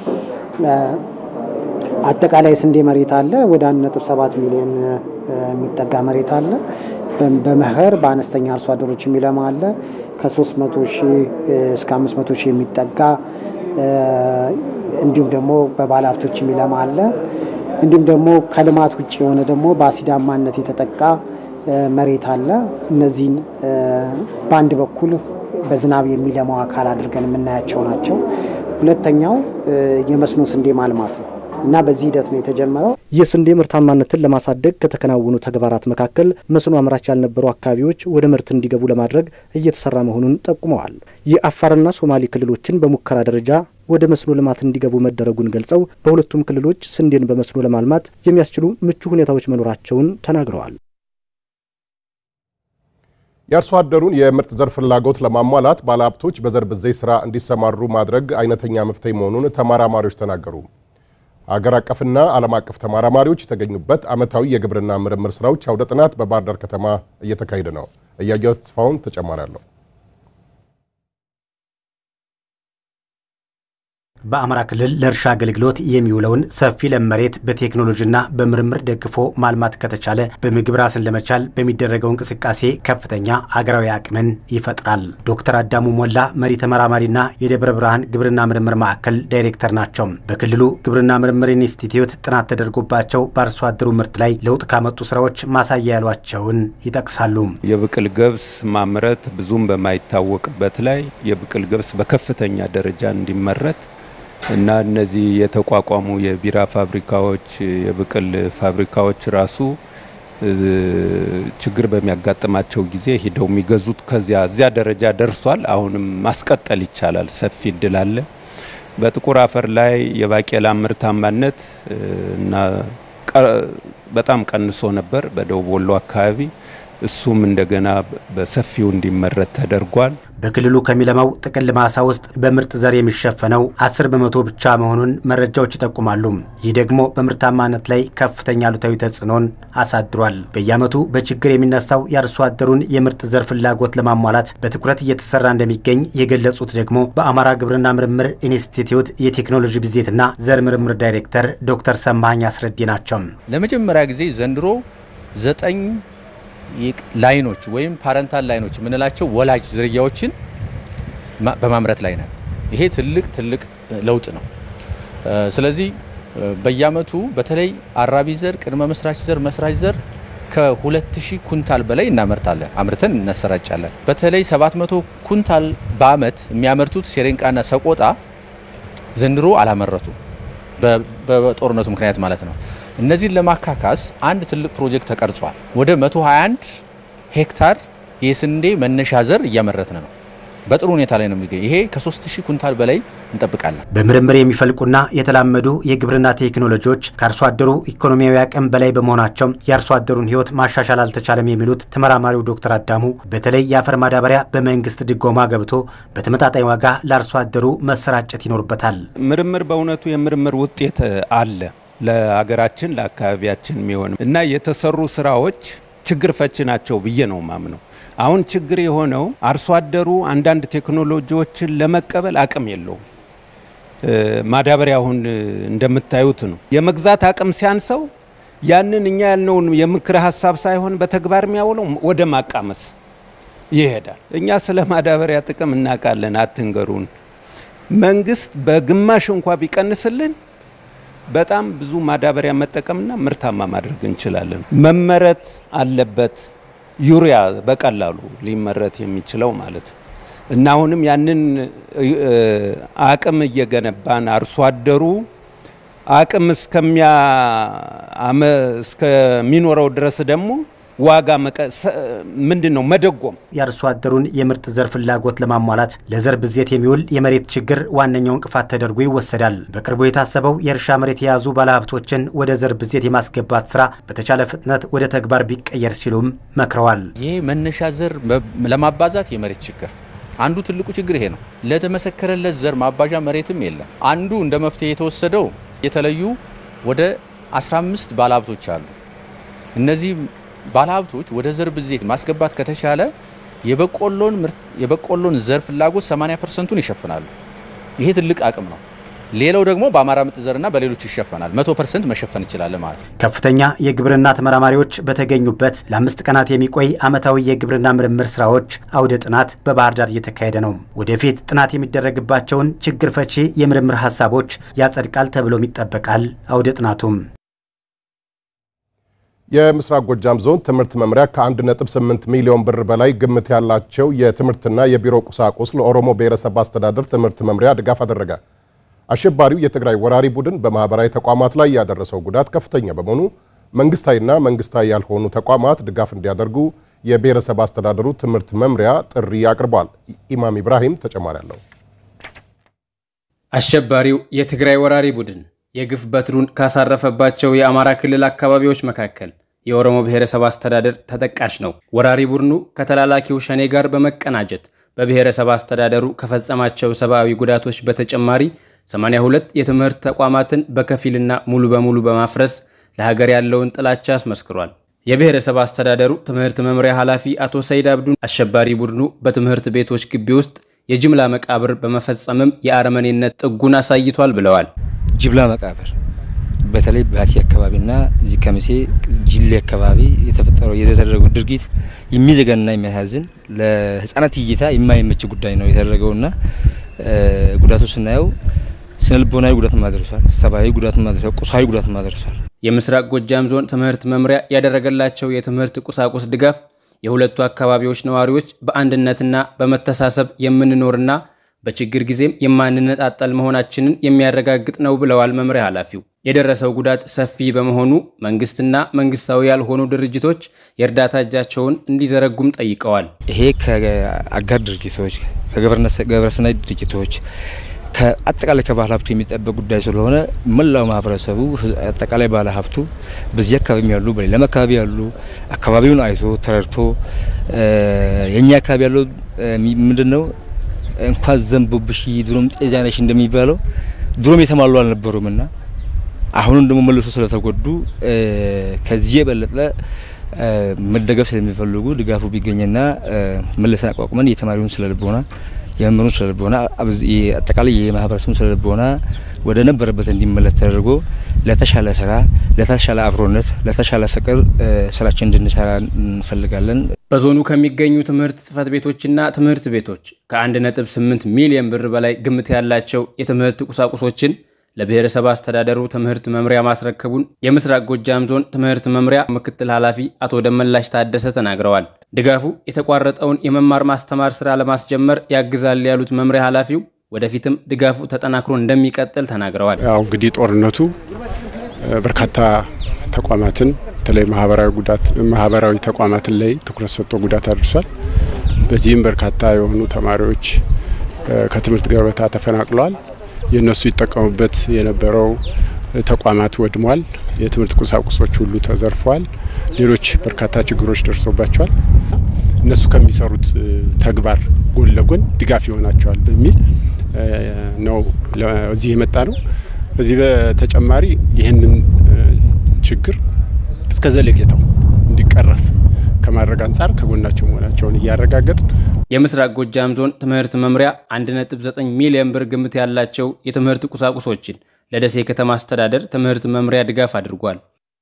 አጠቃላይ ስንዴ መሬት አለ ወደ 1.7 ሚሊዮን የሚጠጋ መሬት አለ። በመኸር በአነስተኛ አርሶ አደሮች የሚለማ አለ። ከ300 ሺህ እስከ 500 ሺህ የሚጠጋ እንዲሁም ደግሞ በባለ ሀብቶች የሚለማ አለ። እንዲሁም ደግሞ ከልማት ውጭ የሆነ ደግሞ በአሲዳማነት የተጠቃ መሬት አለ። እነዚህን በአንድ በኩል በዝናብ የሚለማው አካል አድርገን የምናያቸው ናቸው። ሁለተኛው የመስኖ ስንዴ ማልማት ነው እና በዚህ ሂደት ነው የተጀመረው። የስንዴ ምርታማነትን ለማሳደግ ከተከናወኑ ተግባራት መካከል መስኖ አምራች ያልነበሩ አካባቢዎች ወደ ምርት እንዲገቡ ለማድረግ እየተሰራ መሆኑን ጠቁመዋል። የአፋርና ሶማሌ ክልሎችን በሙከራ ደረጃ ወደ መስኖ ልማት እንዲገቡ መደረጉን ገልጸው በሁለቱም ክልሎች ስንዴን በመስኖ ለማልማት የሚያስችሉ ምቹ ሁኔታዎች መኖራቸውን ተናግረዋል። የአርሶ አደሩን የምርጥ ዘር ፍላጎት ለማሟላት ባለሀብቶች በዘር ብዜት ስራ እንዲሰማሩ ማድረግ አይነተኛ መፍትሄ መሆኑን ተመራማሪዎች ተናገሩ። አገር አቀፍና ዓለም አቀፍ ተመራማሪዎች የተገኙበት ዓመታዊ የግብርና ምርምር ስራዎች አውደ ጥናት በባህር ዳር ከተማ እየተካሄደ ነው። እያየሁ ተስፋውን ተጨማሪ አለው። በአማራ ክልል ለእርሻ አገልግሎት የሚውለውን ሰፊ ለም መሬት በቴክኖሎጂና በምርምር ደግፎ ማልማት ከተቻለ በምግብ ራስን ለመቻል በሚደረገው እንቅስቃሴ ከፍተኛ አገራዊ አቅምን ይፈጥራል። ዶክተር አዳሙ ሞላ መሪ ተመራማሪና የደብረ ብርሃን ግብርና ምርምር ማዕከል ዳይሬክተር ናቸው። በክልሉ ግብርና ምርምር ኢንስቲትዩት ጥናት ተደርጎባቸው በአርሶ አደሩ ምርት ላይ ለውጥ ካመጡ ስራዎች ማሳያ ያሏቸውን ይጠቅሳሉ። የብቅል ገብስ ማምረት ብዙም በማይታወቅበት ላይ የብቅል ገብስ በከፍተኛ ደረጃ እንዲመረት እና እነዚህ የተቋቋሙ የቢራ ፋብሪካዎች፣ የብቅል ፋብሪካዎች ራሱ ችግር በሚያጋጥማቸው ጊዜ ሂደው የሚገዙት ከዚያ እዚያ ደረጃ ደርሷል። አሁንም ማስቀጠል ይቻላል። ሰፊ እድል አለ። በጥቁር አፈር ላይ የባቄላ ምርታማነት እና በጣም ቀንሶ ነበር በደቡብ ወሎ አካባቢ። እሱም እንደገና በሰፊው እንዲመረት ተደርጓል። በክልሉ ከሚለማው ጥቅል ማሳ ውስጥ በምርጥ ዘር የሚሸፈነው አስር በመቶ ብቻ መሆኑን መረጃዎች ይጠቁማሉ። ይህ ደግሞ በምርታማነት ላይ ከፍተኛ አሉታዊ ተጽዕኖን አሳድሯል። በየዓመቱ በችግር የሚነሳው የአርሶ አደሩን የምርጥ ዘር ፍላጎት ለማሟላት በትኩረት እየተሰራ እንደሚገኝ የገለጹት ደግሞ በአማራ ግብርና ምርምር ኢንስቲትዩት የቴክኖሎጂ ብዜትና ዘር ምርምር ዳይሬክተር ዶክተር ሰማኝ አስረዴ ናቸው። ለመጀመሪያ ጊዜ ዘንድሮ ዘጠኝ ላይኖች ወይም ፓረንታል ላይኖች የምንላቸው ወላጅ ዝርያዎችን በማምረት ላይ ነን። ይሄ ትልቅ ትልቅ ለውጥ ነው። ስለዚህ በየአመቱ በተለይ አራቢ ዘር፣ ቅድመ መስራች ዘር፣ መስራች ዘር ከ2000 ኩንታል በላይ እናመርታለን፣ አምርተን እናሰራጫለን። በተለይ 700 ኩንታል በአመት የሚያመርቱት ሴሬንቃና ሰቆጣ ዘንድሮ አላመረቱ በጦርነቱ ምክንያት ማለት ነው። እነዚህን ለማካካስ አንድ ትልቅ ፕሮጀክት ተቀርጿል። ወደ 121 ሄክታር የስንዴ መነሻ ዘር እያመረትን ነው። በጥሩ ሁኔታ ላይ ነው የሚገኝ። ይሄ ከሶስት ሺህ ኩንታል በላይ እንጠብቃለን። በምርምር የሚፈልቁና የተላመዱ የግብርና ቴክኖሎጂዎች ከአርሶ አደሩ ኢኮኖሚያዊ አቅም በላይ በመሆናቸው የአርሶ አደሩን ሕይወት ማሻሻል አልተቻለም የሚሉት ተመራማሪው ዶክተር አዳሙ በተለይ የአፈር ማዳበሪያ በመንግስት ድጎማ ገብቶ በተመጣጣኝ ዋጋ ለአርሶ አደሩ መሰራጨት ይኖርበታል። ምርምር በእውነቱ የምርምር ውጤት አለ ለሀገራችን ለአካባቢያችን የሚሆን እና የተሰሩ ስራዎች ችግር ፈች ናቸው ብዬ ነው ማምነው። አሁን ችግር የሆነው አርሶ አደሩ አንዳንድ ቴክኖሎጂዎችን ለመቀበል አቅም የለውም። ማዳበሪያ አሁን እንደምታዩት ነው የመግዛት አቅም ሲያንሰው ያንን እኛ ያልነውን የምክር ሀሳብ ሳይሆን በተግባር የሚያውለው ወደ ማቃመስ ይሄዳል። እኛ ስለ ማዳበሪያ ጥቅም እናውቃለን፣ አትንገሩን። መንግስት በግማሽ እንኳ ቢቀንስልን በጣም ብዙ ማዳበሪያ መጠቀምና ምርታማ ማድረግ እንችላለን። መመረት አለበት ዩሪያ በቀላሉ ሊመረት የሚችለው ማለት ነው እና አሁንም ያንን አቅም እየገነባን አርሶ አደሩ አቅም እስከሚኖረው ድረስ ደግሞ ዋጋ ምንድን ነው መደጎም የአርሶ አደሩን የምርጥ ዘር ፍላጎት ለማሟላት ለዘር ብዜት የሚውል የመሬት ችግር ዋነኛው እንቅፋት ተደርጎ ይወሰዳል። በቅርቡ የታሰበው የእርሻ መሬት የያዙ ባለሀብቶችን ወደ ዘር ብዜት የማስገባት ስራ በተቻለ ፍጥነት ወደ ተግባር ቢቀየር ሲሉም መክረዋል። ይህ መነሻ ዘር ለማባዛት የመሬት ችግር አንዱ ትልቁ ችግር ይሄ ነው። ለተመሰከረለት ዘር ማባዣ መሬትም የለም። አንዱ እንደ መፍትሄ የተወሰደው የተለዩ ወደ 15 ባለሀብቶች አሉ። እነዚህ ባለሀብቶች ወደ ዘር ብዜት ማስገባት ከተቻለ የበቆሎን የበቆሎን ዘር ፍላጎት 80 ፐርሰንቱን ይሸፍናሉ። ይሄ ትልቅ አቅም ነው። ሌላው ደግሞ በአማራ ምርጥ ዘርና በሌሎች ይሸፈናል። መቶ ፐርሰንት መሸፈን ይችላል ማለት ነው። ከፍተኛ የግብርና ተመራማሪዎች በተገኙበት ለአምስት ቀናት የሚቆይ ዓመታዊ የግብርና ምርምር ስራዎች አውደ ጥናት በባህር ዳር እየተካሄደ ነው። ወደፊት ጥናት የሚደረግባቸውን ችግር ፈቺ የምርምር ሀሳቦች ያጸድቃል ተብሎም ይጠበቃል። አውደ ጥናቱም የምስራቅ ጎጃም ዞን ትምህርት መምሪያ ከ1.8 ሚሊዮን ብር በላይ ግምት ያላቸው የትምህርትና የቢሮ ቁሳቁስ ለኦሮሞ ብሔረሰብ አስተዳደር ትምህርት መምሪያ ድጋፍ አደረገ። አሸባሪው የትግራይ ወራሪ ቡድን በማህበራዊ ተቋማት ላይ ያደረሰው ጉዳት ከፍተኛ በመሆኑ መንግስታዊና መንግስታዊ ያልሆኑ ተቋማት ድጋፍ እንዲያደርጉ የብሔረሰብ አስተዳደሩ ትምህርት መምሪያ ጥሪ አቅርቧል። ኢማም ኢብራሂም ተጨማሪ አለው። አሸባሪው የትግራይ ወራሪ ቡድን የግፍ በትሩን ካሳረፈባቸው የአማራ ክልል አካባቢዎች መካከል የኦሮሞ ብሔረሰብ አስተዳደር ተጠቃሽ ነው። ወራሪ ቡድኑ ከተላላኪው ሸኔ ጋር በመቀናጀት በብሔረሰብ አስተዳደሩ ከፈጸማቸው ሰብአዊ ጉዳቶች በተጨማሪ 82 የትምህርት ተቋማትን በከፊልና ሙሉ በሙሉ በማፍረስ ለሀገር ያለውን ጥላቻ አስመስክሯል። የብሔረሰብ አስተዳደሩ ትምህርት መምሪያ ኃላፊ አቶ ሰይድ አብዱን አሸባሪ ቡድኑ በትምህርት ቤቶች ግቢ ውስጥ የጅምላ መቃብር በመፈጸምም የአረመኔነት ጥጉን አሳይቷል ብለዋል። ጅምላ መቃብር በተለይ ባቲ አካባቢና እዚህ ከሚሴ ጅሌ አካባቢ የተፈጠረው የተደረገው ድርጊት የሚዘገንና የሚያሳዝን ለሕፃናት እይታ የማይመች ጉዳይ ነው የተደረገውና ጉዳቱ ስናየው ስነ ልቦናዊ ጉዳት ማድረሷል፣ ሰብአዊ ጉዳት ማድረሷል፣ ቁሳዊ ጉዳት ማድረሷል። የምስራቅ ጎጃም ዞን ትምህርት መምሪያ ያደረገላቸው የትምህርት ቁሳቁስ ድጋፍ የሁለቱ አካባቢዎች ነዋሪዎች በአንድነትና በመተሳሰብ የምንኖርና በችግር ጊዜም የማንነጣጠል መሆናችንን የሚያረጋግጥ ነው ብለዋል መምሪያ ኃላፊው። የደረሰው ጉዳት ሰፊ በመሆኑ መንግስትና መንግስታዊ ያልሆኑ ድርጅቶች የእርዳታ እጃቸውን እንዲዘረጉም ጠይቀዋል። ይሄ ከአጋር ድርጅቶች፣ ከግብረሰናይ ድርጅቶች ከአጠቃላይ ከባህል ሀብቱ የሚጠበቅ ጉዳይ ስለሆነ መላው ማህበረሰቡ አጠቃላይ ባለ ሀብቱ በዚህ አካባቢ ያሉ በሌላም አካባቢ ያሉ አካባቢውን አይቶ ተረድቶ የእኛ አካባቢ ያለው ምንድን ነው እንኳን ዘንቦብሽ ድሮም ጤዛ ነሽ እንደሚባለው ድሮም የተሟሉ አልነበሩም እና አሁንም ደግሞ መልሶ ስለተጎዱ ከዚህ የበለጠ መደገፍ ስለሚፈልጉ ድጋፉ ቢገኝና መለሰን አቋቁመን የተማሪውን ስለልቦና የመምህሩን ስለልቦና አጠቃላይ የማህበረሰቡን ስለልቦና ወደ ነበረበት እንዲመለስ ተደርጎ ለተሻለ ስራ፣ ለተሻለ አብሮነት፣ ለተሻለ ፍቅር ስራችን እንድንሰራ እንፈልጋለን። በዞኑ ከሚገኙ ትምህርት ጽህፈት ቤቶችና ትምህርት ቤቶች ከ1.8 ሚሊዮን ብር በላይ ግምት ያላቸው የትምህርት ቁሳቁሶችን ለብሔረሰብ አስተዳደሩ ትምህርት መምሪያ ማስረከቡን የምስራቅ ጎጃም ዞን ትምህርት መምሪያ ምክትል ኃላፊ አቶ ደመላሽ ታደሰ ተናግረዋል። ድጋፉ የተቋረጠውን የመማር ማስተማር ስራ ለማስጀመር ያግዛል ያሉት መምሪያ ኃላፊው ወደፊትም ድጋፉ ተጠናክሮ እንደሚቀጥል ተናግረዋል። ያው እንግዲህ ጦርነቱ በርካታ ተቋማትን በተለይ ማህበራዊ ጉዳት ማህበራዊ ተቋማትን ላይ ትኩረት ሰጥቶ ጉዳት አድርሷል። በዚህም በርካታ የሆኑ ተማሪዎች ከትምህርት ገበታ ተፈናቅለዋል። የእነሱ ይጠቀሙበት የነበረው ተቋማት ወድሟል። የትምህርት ቁሳቁሶች ሁሉ ተዘርፈዋል። ሌሎች በርካታ ችግሮች ደርሶባቸዋል። እነሱ ከሚሰሩት ተግባር ጎን ለጎን ድጋፍ ይሆናቸዋል በሚል ነው እዚህ የመጣ ነው። በዚህ በተጨማሪ ይህንን ችግር እስከ ዘለቄታው እንዲቀረፍ ከማድረግ አንጻር ከጎናቸው መሆናቸውን እያረጋገጥ የምስራቅ ጎጃም ዞን ትምህርት መምሪያ 1.9 ሚሊዮን ብር ግምት ያላቸው የትምህርት ቁሳቁሶችን ለደሴ ከተማ አስተዳደር ትምህርት መምሪያ ድጋፍ አድርጓል።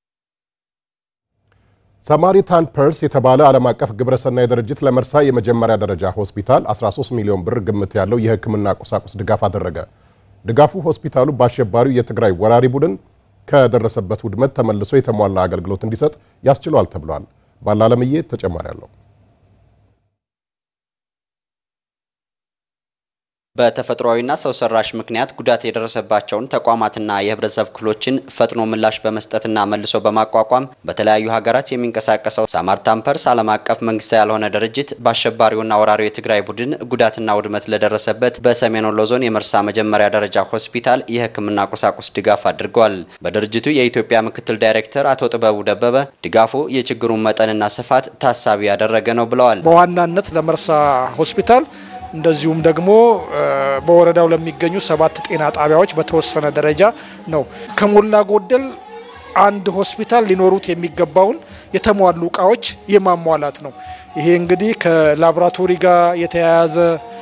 ሳማሪታን ፐርስ የተባለ ዓለም አቀፍ ግብረሰናይ ድርጅት ለመርሳ የመጀመሪያ ደረጃ ሆስፒታል 13 ሚሊዮን ብር ግምት ያለው የሕክምና ቁሳቁስ ድጋፍ አደረገ። ድጋፉ ሆስፒታሉ በአሸባሪው የትግራይ ወራሪ ቡድን ከደረሰበት ውድመት ተመልሶ የተሟላ አገልግሎት እንዲሰጥ ያስችሏል ተብሏል። ባላለምዬ ተጨማሪ አለው። በተፈጥሯዊና ሰው ሰራሽ ምክንያት ጉዳት የደረሰባቸውን ተቋማትና የህብረተሰብ ክፍሎችን ፈጥኖ ምላሽ በመስጠትና መልሶ በማቋቋም በተለያዩ ሀገራት የሚንቀሳቀሰው ሳማርታን ፐርስ ዓለም አቀፍ መንግስታዊ ያልሆነ ድርጅት በአሸባሪውና ወራሪው የትግራይ ቡድን ጉዳትና ውድመት ለደረሰበት በሰሜን ወሎ ዞን የመርሳ መጀመሪያ ደረጃ ሆስፒታል የህክምና ቁሳቁስ ድጋፍ አድርጓል። በድርጅቱ የኢትዮጵያ ምክትል ዳይሬክተር አቶ ጥበቡ ደበበ ድጋፉ የችግሩን መጠንና ስፋት ታሳቢ ያደረገ ነው ብለዋል። በዋናነት ለመርሳ ሆስፒታል እንደዚሁም ደግሞ በወረዳው ለሚገኙ ሰባት ጤና ጣቢያዎች በተወሰነ ደረጃ ነው። ከሞላ ጎደል አንድ ሆስፒታል ሊኖሩት የሚገባውን የተሟሉ እቃዎች የማሟላት ነው። ይሄ እንግዲህ ከላቦራቶሪ ጋር የተያያዘ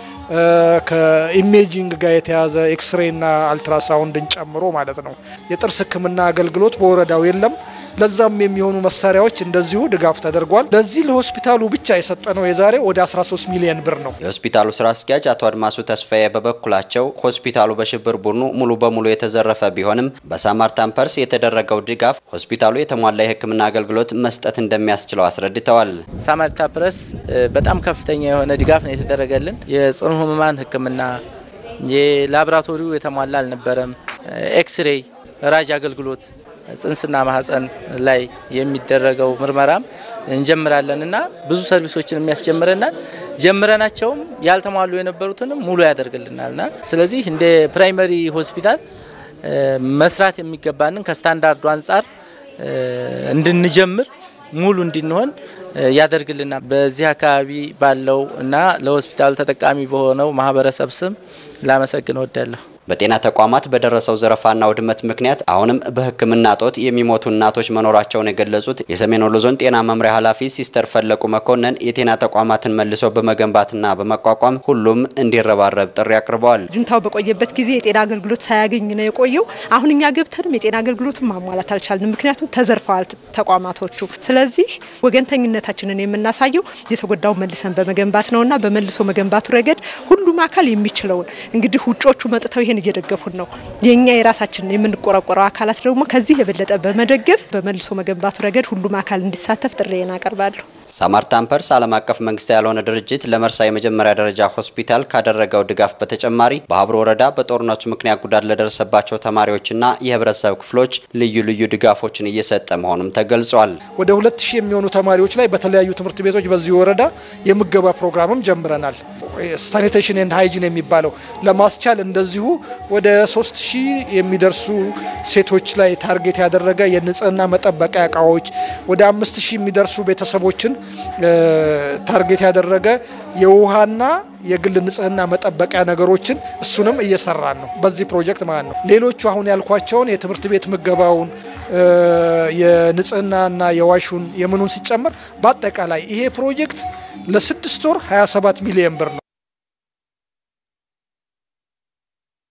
ከኢሜጂንግ ጋር የተያዘ ኤክስሬና አልትራሳውንድን ጨምሮ ማለት ነው። የጥርስ ሕክምና አገልግሎት በወረዳው የለም። ለዛም የሚሆኑ መሳሪያዎች እንደዚሁ ድጋፍ ተደርጓል። ለዚህ ለሆስፒታሉ ብቻ የሰጠነው የዛሬ ወደ 13 ሚሊዮን ብር ነው። የሆስፒታሉ ስራ አስኪያጅ አቶ አድማሱ ተስፋዬ በበኩላቸው ሆስፒታሉ በሽብር ቡድኑ ሙሉ በሙሉ የተዘረፈ ቢሆንም በሳማርታን ፐርስ የተደረገው ድጋፍ ሆስፒታሉ የተሟላ የሕክምና አገልግሎት መስጠት እንደሚያስችለው አስረድተዋል። ሳማርታ ፕረስ በጣም ከፍተኛ የሆነ ድጋፍ ነው የተደረገልን። የጽኑ ህሙማን ሕክምና የላቦራቶሪው የተሟላ አልነበረም። ኤክስሬይ ራጅ አገልግሎት ጽንስና ማህፀን ላይ የሚደረገው ምርመራም እንጀምራለን እና ብዙ ሰርቪሶችን የሚያስጀምረናል። ጀምረናቸውም ያልተሟሉ የነበሩትንም ሙሉ ያደርግልናል እና ስለዚህ እንደ ፕራይመሪ ሆስፒታል መስራት የሚገባንን ከስታንዳርዱ አንጻር እንድንጀምር ሙሉ እንድንሆን ያደርግልናል። በዚህ አካባቢ ባለው እና ለሆስፒታል ተጠቃሚ በሆነው ማህበረሰብ ስም ላመሰግን እወዳለሁ። በጤና ተቋማት በደረሰው ዘረፋና ውድመት ምክንያት አሁንም በሕክምና እጦት የሚሞቱ እናቶች መኖራቸውን የገለጹት የሰሜን ወሎ ዞን ጤና መምሪያ ኃላፊ ሲስተር ፈለቁ መኮንን የጤና ተቋማትን መልሰው በመገንባትና በማቋቋም ሁሉም እንዲረባረብ ጥሪ አቅርበዋል። ጁንታው በቆየበት ጊዜ የጤና አገልግሎት ሳያገኝ ነው የቆየው። አሁን እኛ ገብተንም የጤና አገልግሎቱን ማሟላት አልቻልንም፣ ምክንያቱም ተዘርፈዋል ተቋማቶቹ። ስለዚህ ወገንተኝነታችንን የምናሳየው የተጎዳውን መልሰን በመገንባት ነውና በመልሶ መገንባቱ ረገድ ሁሉም አካል የሚችለውን እንግዲህ ውጮቹ መጥተው ይሄን እየደገፉን ነው። የኛ የራሳችን የምንቆረቆረው አካላት ደግሞ ከዚህ የበለጠ በመደገፍ በመልሶ መገንባቱ ረገድ ሁሉም አካል እንዲሳተፍ ጥሪዬን አቀርባለሁ። ሳማርታን ፐርስ ዓለም አቀፍ መንግስታዊ ያልሆነ ድርጅት ለመርሳ የመጀመሪያ ደረጃ ሆስፒታል ካደረገው ድጋፍ በተጨማሪ በሀብሮ ወረዳ በጦርነቱ ምክንያት ጉዳት ለደረሰባቸው ተማሪዎችና የህብረተሰብ ክፍሎች ልዩ ልዩ ድጋፎችን እየሰጠ መሆኑም ተገልጿል። ወደ ሁለት ሺህ የሚሆኑ ተማሪዎች ላይ በተለያዩ ትምህርት ቤቶች በዚህ ወረዳ የምገባ ፕሮግራምም ጀምረናል። ሳኒቴሽን ኤንድ ሃይጂን የሚባለው ለማስቻል እንደዚሁ ወደ ሶስት ሺህ የሚደርሱ ሴቶች ላይ ታርጌት ያደረገ የንጽህና መጠበቂያ እቃዎች ወደ አምስት ሺህ የሚደርሱ ቤተሰቦችን ታርጌት ያደረገ የውሃና የግል ንጽህና መጠበቂያ ነገሮችን እሱንም እየሰራን ነው በዚህ ፕሮጀክት ማለት ነው። ሌሎቹ አሁን ያልኳቸውን የትምህርት ቤት ምገባውን የንጽህናና የዋሹን የምኑን ሲጨመር በአጠቃላይ ይሄ ፕሮጀክት ለስድስት ወር 27 ሚሊዮን ብር ነው።